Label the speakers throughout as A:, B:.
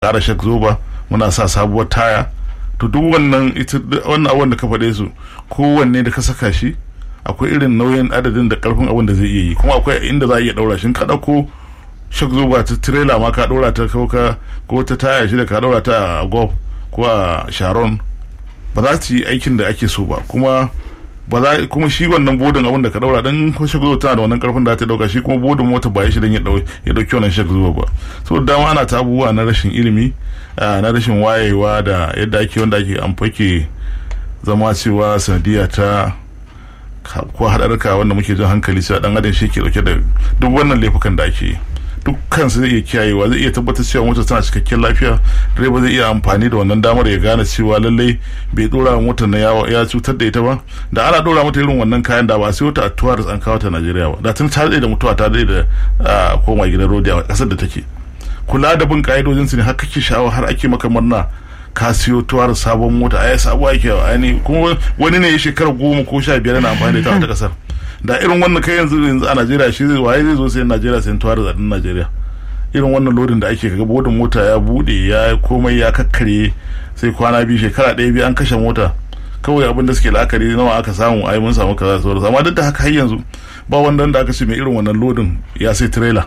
A: ƙara shak zoba muna sa sabuwar taya to duk wannan ita wannan abin da ka faɗe su kowanne da ka saka shi akwai irin nauyin adadin da karfin abin da zai iya yi kuma akwai inda za a iya ɗaura shi ka ɗauko shak zoba ta tirela ma ka ɗora ta kauka ko ta taya shi da ka ɗora ta a golf ko a sharon ba za su yi aikin da ake so ba kuma ba za kuma shi wannan bodin abin da ka daura dan ko shak zuwa tana da wannan karfin da ta dauka shi kuma bodin mota ba shi dan ya dauki wannan shak zuwa ba so dama ana ta abubuwa na rashin ilimi na rashin wayewa da yadda ake wanda ake amfake zama cewa sanadiyya ta ko haɗarka wanda muke jin hankali cewa dan adam shi ke dauke da duk wannan laifukan da ake yi dukkan su zai iya kiyayewa zai iya tabbatar cewa motar tana cikakken lafiya direba zai iya amfani da wannan damar ya gane cewa lallai bai dora motar na ya cutar da ita ba da ana dora mata irin wannan kayan da ba sai wata atuwa da an kawo ta Najeriya ba da tun ta da mutuwa ta da koma gidan rodi a kasar da take kula da bin ka'idojin su ne har kake sha'awa har ake maka murna ka siyo tuwar sabon mota ai sabuwa yake aini kuma wani ne ya shekara goma ko sha biyar na amfani da ita a kasar da irin wannan kai yanzu yanzu a Najeriya shi zai waye zai zo sai Najeriya sai tuwa da zadin Najeriya irin wannan lodin da ake kaga bodin mota ya bude ya komai ya kakkare sai kwana biyu shekara ɗaya biyu an kashe mota kawai abin da suke la'akari nawa aka samu ai mun samu kaza sauransu amma duk da haka har yanzu ba wanda da aka ce mai irin wannan lodin ya sai trailer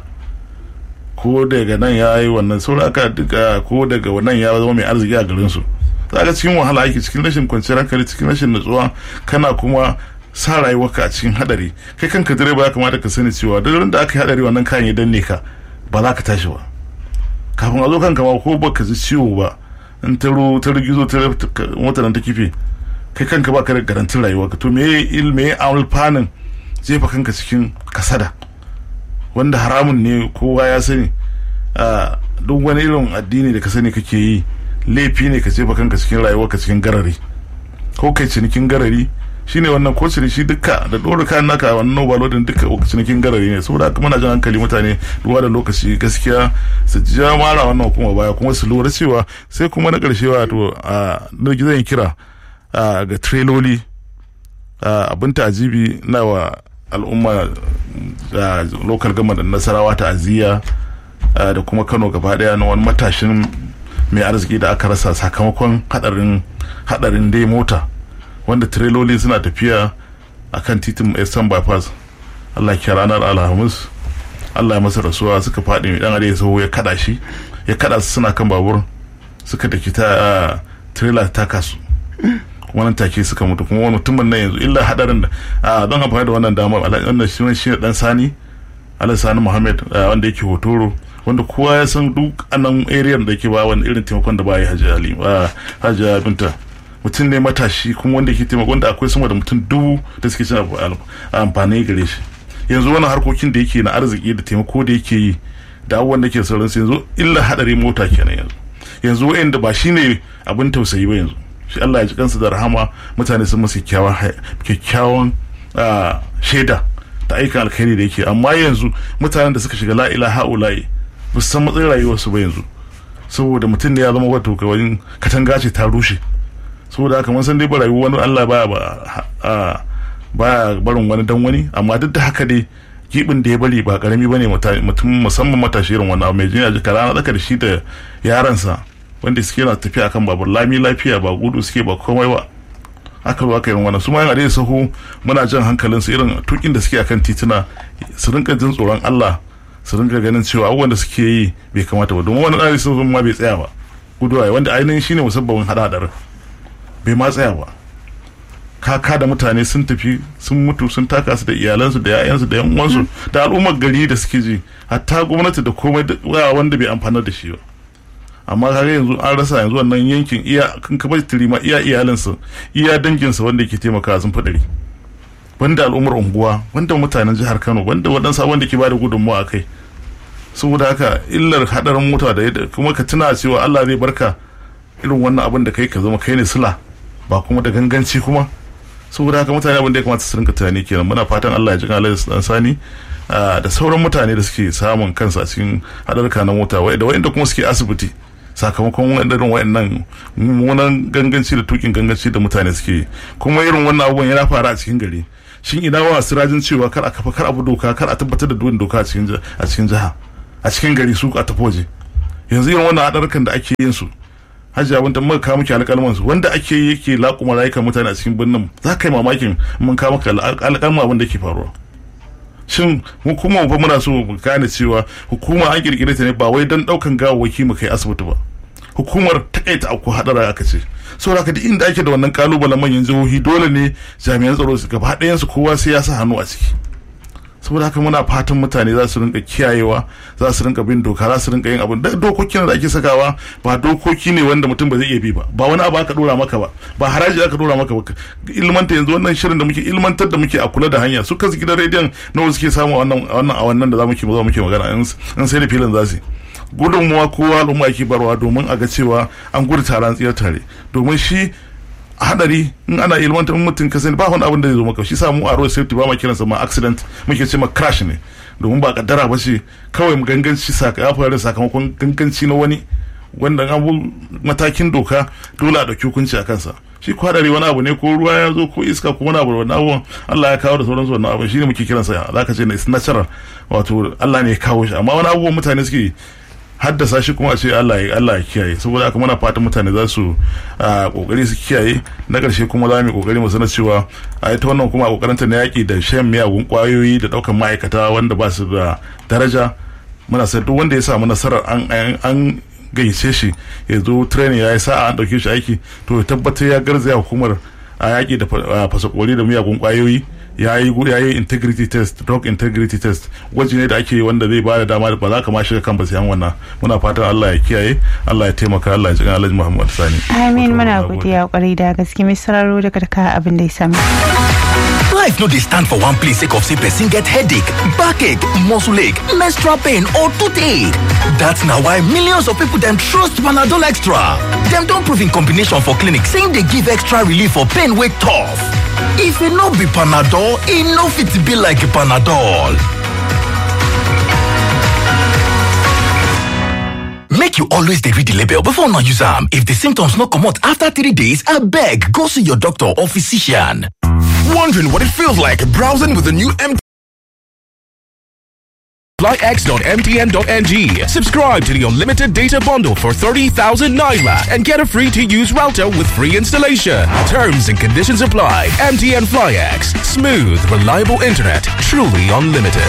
A: ko daga nan ya yi wannan sauran aka duka ko daga wannan ya zama mai arziki a garin su za cikin wahala ake cikin rashin kwanciyar hankali cikin rashin nutsuwa kana kuma sa rayuwarka a cikin hadari kai kanka direba ya kamata ka sani cewa duk da aka yi hadari wannan kayan ya danne ka ba za ka tashi ba kafin a zo kanka ma ko baka ji ciwo ba in ta ru ta rigizo ta mota nan ta kife kai kanka ba ka da garantin rayuwarka to me il me alfanin jefa kanka cikin kasada wanda haramun ne kowa ya sani duk wani irin addini da ka sani kake yi laifi ne ka jefa kanka cikin rayuwarka cikin garari ko kai cinikin garari shine wannan ko shi duka da dora kayan naka wannan overloading duka cinikin garari ne saboda haka muna jan hankali mutane duba da lokaci gaskiya su ja mara wannan hukuma baya kuma su lura cewa sai kuma na karshe wato a zan kira ga trailoli abin ta'ajibi na wa al'umma da local government da nasarawa ta'aziyya da kuma kano gaba daya na wani matashin mai arziki da aka rasa sakamakon hadarin hadarin dai mota wanda tireloli suna tafiya a kan titin eastern bypass allah ke ranar alhamis allah ya masa rasuwa suka faɗi mai ɗan ya saho ya kada shi ya kada su suna kan babur suka daki ta trailer ta kasu kuma nan take suka mutu kuma wani mutumin nan yanzu illa hadarin da don amfani da wannan damar wannan shi shi dan sani alai sani muhammad wanda yake hotoro wanda kowa ya san duk anan area da ke ba wani irin taimakon da ba yi hajji binta mutum ne matashi kuma wanda ke taimako wanda akwai sama da mutum dubu da suke cin amfani gare shi yanzu wani harkokin da yake na arziki da taimako da yake yi da abubuwan da ke sauransu yanzu illa hadari mota kenan yanzu yanzu wa'anda ba shine abin tausayi ba yanzu shi Allah ya ji kansu da rahama mutane sun masa kyakkyawan shaida da aikin alkhairi da yake amma yanzu mutanen da suka shiga la ilaha ula'i ba su san matsayin rayuwarsu ba yanzu saboda mutum ne ya zama wato kawai katanga ce ta rushe saboda haka mun san dai ba rayuwa wani Allah baya ba baya barin wani dan wani amma duk da haka dai gibin da ya bari ba karami bane mutum musamman matashi irin wannan mai jinya jika rana tsaka da shi da yaransa wanda suke na tafiya akan babur lami lafiya ba gudu suke ba komai ba aka zo aka yi wannan su ma yana da sahu muna jan hankalin su irin tukin da suke akan tituna su rinka jin tsoron Allah su rinka ganin cewa abubuwan da suke yi bai kamata ba domin wani ɗari sun ma bai tsaya ba guduwa wanda ainihin shine musabbabin hada hadarin bai ma tsaya ba kaka da mutane sun tafi sun mutu sun taka su da iyalansu da yayansu da yan uwansu da al'ummar gari da suke ji hatta gwamnati da komai wanda bai amfana da shi ba amma kaga yanzu an rasa yanzu wannan yankin iya kan kabar ma iya iyalinsa iya danginsa wanda ke taimaka sun fadari banda al'ummar unguwa banda mutanen jihar Kano banda waɗansu wanda ke bada gudunmawa a kai saboda haka illar hadarin mota da kuma ka tuna cewa Allah zai barka irin wannan abin da kai ka zama kai ne sila ba kuma da ganganci kuma saboda haka mutane abin da ya kamata su rinka tunani kenan muna fatan Allah ya ji Allah dan sani da sauran mutane da suke samun kansu a cikin hadarka na mota da wa'inda kuma suke asibiti sakamakon irin wa'annan mummunan ganganci da tukin ganganci da mutane suke kuma irin wannan abubuwan yana fara a cikin gari shin ina wa sirajin cewa kar a kafa kar abu doka kar a tabbatar da duwin doka a cikin jiha a cikin gari su a tafi waje yanzu irin wannan haɗarkan da ake yin su hajji abin da muka kawo miki alƙalman su wanda ake yi yake laƙuma rayukan mutane a cikin birnin za ka yi mamakin mun kawo maka alƙalman abin da ke faruwa shin hukuma ba muna so mu gane cewa hukuma an kirkire ta ne ba wai don ɗaukan gawawwaki mu kai asibiti ba hukumar takaita aku hadara aka ce saboda haka duk inda ake da wannan kalubalen manyan jihohi dole ne jami'an tsaro su gaba ɗayan su kowa sai ya sa hannu a ciki saboda haka muna fatan mutane za su rinka kiyayewa za su rinka bin doka za su rinka yin abin da dokokin da ake sakawa ba dokoki ne wanda mutum ba zai iya bi ba ba wani abu aka dora maka ba ba haraji aka dora maka ba ilmanta yanzu wannan shirin da muke ilmantar da muke a kula da hanya su kansu gidan rediyon nawa suke samu wannan wannan a wannan da za muke za muke magana in sai da filin za su gudunmuwa kowa al'umma ake barwa domin a ga cewa an gudu taron tsiyar tare domin shi hadari in ana ilmanta in mutum ka sani ba wani abin da zai zo maka shi samu a road safety ba ma kiransa ma accident muke ce ma crash ne domin ba kaddara ba ce kawai mu ganganci ya faru sakamakon ganganci na wani wanda an matakin doka dole a dauki hukunci a kansa shi kwadari wani abu ne ko ruwa ya zo ko iska ko wani abu wani abu Allah ya kawo da sauransu wannan abu shine muke kiransa zaka ce na is natural wato Allah ne ya kawo shi amma wani abubuwan mutane suke haddasa shi kuma a ce Allah ya Allah ya kiyaye saboda haka muna fatan mutane za su kokari su kiyaye na karshe kuma za mu kokari mu sanar cewa a ita wannan kuma kokarin ta na yaki da shan miyagun kwayoyi da daukan ma'aikata wanda ba su da daraja muna sai duk wanda ya samu nasarar an an gayyace shi ya zo training ya yi sa'a an dauke shi aiki to ya tabbatar ya garzaya hukumar a yaki da fasakori da miyagun kwayoyi ya yi ya yi integrity test drug integrity test gwaji ne da ake wanda zai bada dama ba za ka ma shiga kan basiyan wannan muna fatan Allah ya kiyaye Allah ya taimaka Allah ya jikan Alhaji Muhammad Sani
B: amin muna godiya kwarai da gaske mai sauraro daga ka abin da ya sami
C: Life no dey stand for one place sake of say person get headache, backache, muscle ache, menstrual pain or toothache. That's na why millions of people dem trust Panadol Extra. Dem don prove in combination for clinic saying dey give extra relief for pain wey tough. If e no be Panadol, e no fit be like Panadol. Make you always dey read the label before una use am. If the symptoms no comot after three days, abeg go see your doctor or physician.
D: Wondering what it feels like browsing with the new MTN FlyX.mtn.ng. Subscribe to the unlimited data bundle for 30,000 Naira and get a free to use router with free installation. Terms and conditions apply. MTN FlyX. Smooth, reliable internet. Truly unlimited.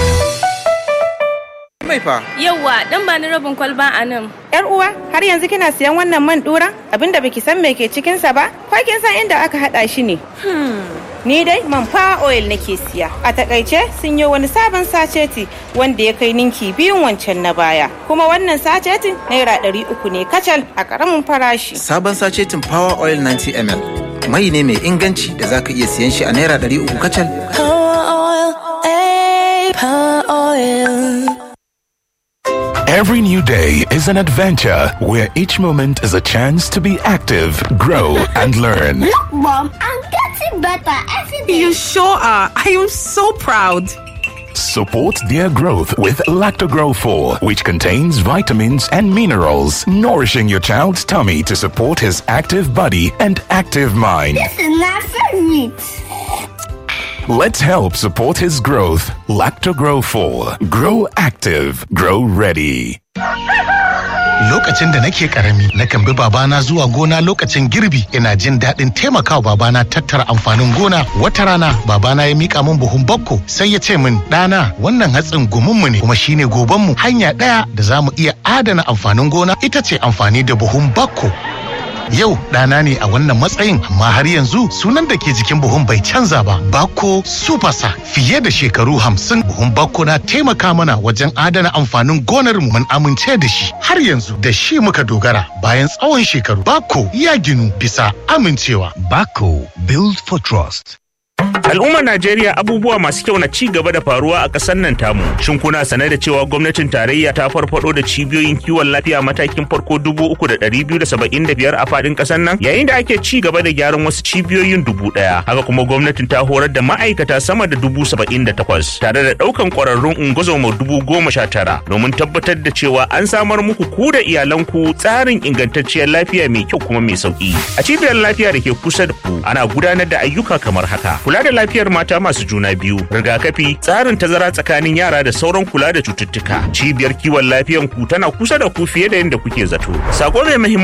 E: Mai fa.
F: Yawwa, dan ba ni rabin kwalba a nan.
B: Yar uwa, har yanzu kina siyan wannan man dura? Abinda baki san me ke cikin sa ba? Ko kin san inda aka hada shi ne? Ni dai man fa oil nake siya. A takaice sun yi wani sabon saceti wanda ya kai ninki biyun wancan na baya. Kuma wannan sacetin naira ɗari uku ne kacal a ƙaramin farashi.
E: Sabon sacetin Power Oil 90 ml. Mai ne mai inganci da zaka iya siyan shi a naira ɗari uku kacal.
G: Power oil, eh, power oil.
D: Every new day is an adventure where each moment is a chance to be active, grow, and learn.
H: Look, Mom, I'm getting better every day.
I: You sure are. I am so proud.
D: Support their growth with Lactogrow 4, which contains vitamins and minerals, nourishing your child's tummy to support his active body and active mind.
H: This is not favorite.
D: Let's help support his growth. Lactogrow 4. Grow active. Grow ready.
J: Lokacin da nake karami, nakan bi babana zuwa gona lokacin girbi, ina jin daɗin taimakawa babana tattara amfanin gona. Wata rana, babana ya mika min buhun bakko, sai ya ce min, ɗana, wannan hatsin gumunmu ne, kuma shine gobanmu. Hanya ɗaya da za mu iya adana amfanin gona ita ce amfani da buhun bakko. Yau ɗana ne a wannan matsayin amma har yanzu sunan da ke jikin buhun bai canza ba. Bako Supasa fiye da shekaru hamsin buhun Bako na taimaka mana wajen adana amfanin gonar mu mun amince da shi. Har yanzu da shi muka dogara bayan tsawon shekaru. Bako ya ginu bisa amincewa.
C: Bako Build for Trust.
K: Al'ummar Najeriya abubuwa masu kyau na ci gaba da faruwa a ƙasar nan tamu. Shin kuna sane da cewa gwamnatin tarayya ta farfado da cibiyoyin kiwon lafiya matakin farko dubu uku da ɗari biyu da saba'in da biyar a faɗin ƙasar nan? Yayin da ake ci gaba da gyaran wasu cibiyoyin dubu ɗaya. Haka kuma gwamnatin ta horar da ma'aikata sama da dubu saba'in da takwas tare da ɗaukan ƙwararrun ungozoma dubu goma sha tara domin tabbatar da cewa an samar muku ku da iyalanku tsarin ingantacciyar lafiya mai kyau kuma mai sauƙi. A cibiyar lafiya da ke kusa da ku ana gudanar da ayyuka kamar haka. Kula da lafiyar mata masu juna biyu, rigakafi, tsarin tazara tsakanin yara da sauran kula da cututtuka. Cibiyar kiwon lafiyan ku tana kusa da ku fiye da yadda kuke zato. Sako mai